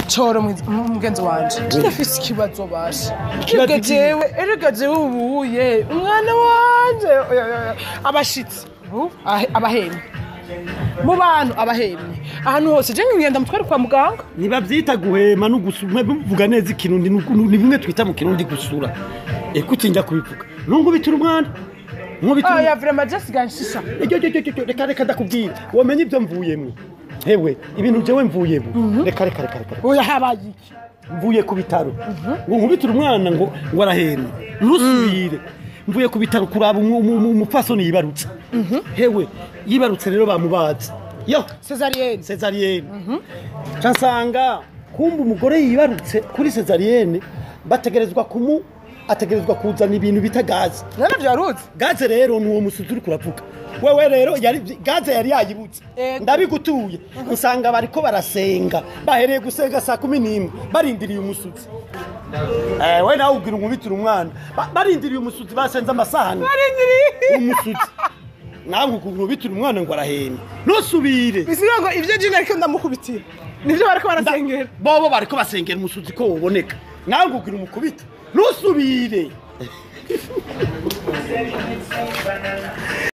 coro mwiz- m- mugenzi wanje ndafise ikibazo basha Ikibazo erega iki? jewe erega jewe ubuye umwana wanje oya, oya, oya. abashitsi ubu, ahe- abahemye mu bantu abahemye ahantu hose je ngenda mutware kwa muganga ntibabyita guhema no gusura bivuga neza ikirundi ni uku- ni bimwe twita mu kirundi gusura eko utinda kubivuga ntungubitire umwana nkubitire aya vrema je sigaye nshisha Ejyo, ejyo, ejyo, ejyo, reka reka ndakubwira wamenye ibyo mvuyemo hewe ibintu jewe mvuyemo reka reka reka reka oya habaye iki mvuye ku bitaro ngo nkubitire umwana ngo ngo arahenda ntusubire mvuye ku bitaro kuraba umu- umu- umu- umupfasoni yibarutse hewe yibarutse rero bamubaze yo cesarienne sezariyene nsanga kumva umugore yibarutse kuri sezariyene bategerezwa kumu ategerezwa kuzana ibintu bita gaze none vyaruzi gaze rero ni uwo musuzi uri kuravuga wewe rero yari gaze yari yayibutse Ego. ndabigutuye usanga bariko barasenga bahereye gusenga saa kumi n'imwe barindiriye umusuzi Eh, we nawe ubwira umubitire umwana Ba- barindiriye umusuzi basenze amasahani umusuzi nawe umubitire umwana ngo arahenda ntusubire bisiga ngo ivyo jina ariko ndamukubitira nivyo bariko barasengera bobo bariko basengera umusuzi ko woboneka nawe ngubwira umukubita ntusubire